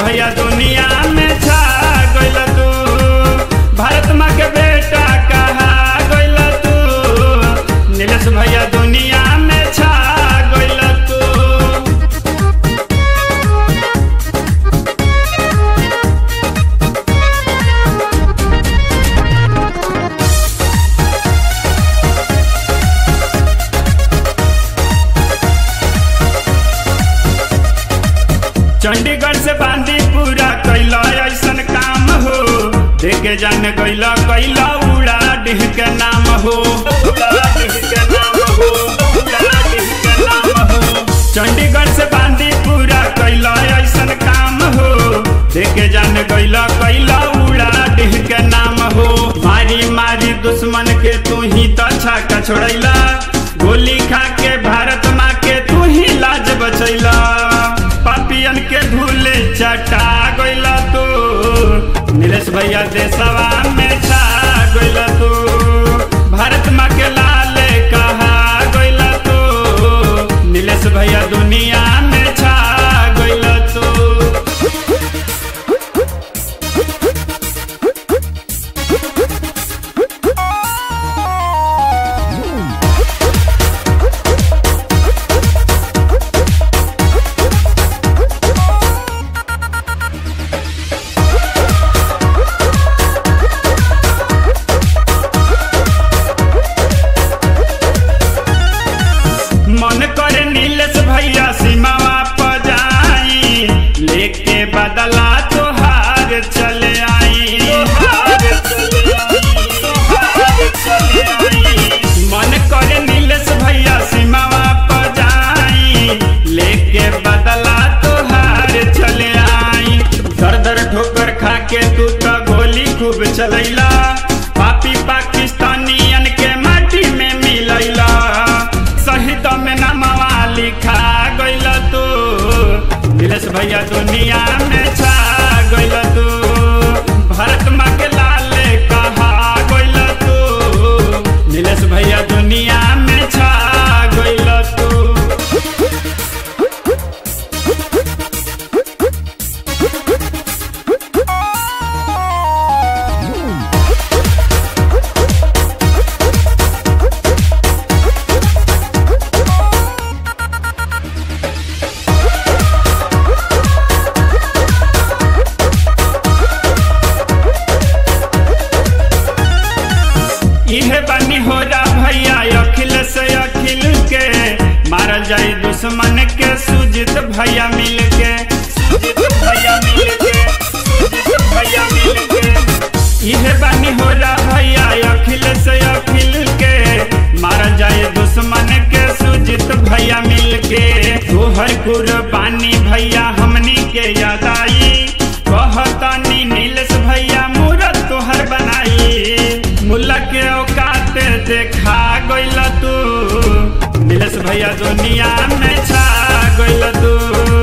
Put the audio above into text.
भैया दुनिया में छा गइल तू भारत माँ के बेटा कहा गइल तू नीलेश भैया दुनिया में छा गइल तू चंडीगढ़ से बांदी पूरा कैला ऐसन काम हो देखे जान कैला कैला उड़ा डिह के नाम हो उड़ा डिह के नाम हो उड़ा डिह के नाम हो चंडीगढ़ से बांदी पूरा कैला ऐसन काम हो देखे जान कैला कैला उड़ा डिह के नाम हो मारी मारी दुश्मन के तू ही तो छाका छोड़ैला गोली खा के भारत माँ के तू ही लाज बचैला पापियन के धूले चटा गइला तू नीलेश भैया देशवा में छा गइला तू भारत माँ के लाले कहा गइला तू नीलेश भैया दुनिया में छा गइला तू मन करे नीलेश भैया सीमावा पर जाई लेके बदला तोहार चले आई मन करे नीलेश भैया सीमावा पर जाई लेके बदला तोहार चले आई दर दर ठोकर खा के तू तो गोली खूब चलैला पापी पाकिस्तानियन के माटी में मिलैला शहीद में नामवा लिखा गइल तू नीलेश भैया दुनिया में छा गइल तू भारत माँ के लाले कहा गइल तू नीलेश भैया दुनिया में छा गइल तू इहे बनी हो जा भैया अखिल से अखिल के मारल जाई दुश्मन के सुजित भैया मिल के सुजित भैया मिल के सुजित भैया मिल के इहे बनी हो जा भैया अखिल से अखिल के मारल जाई दुश्मन के सुजित भैया मिल के तोहर कुर्बानी भैया हमनी के याद आई कहतानी नीलेश भैया मूरत तोहर बनाई मुल्ला के औकात देखा गइल तू नीलेश भैया दुनिया में छा गइल तू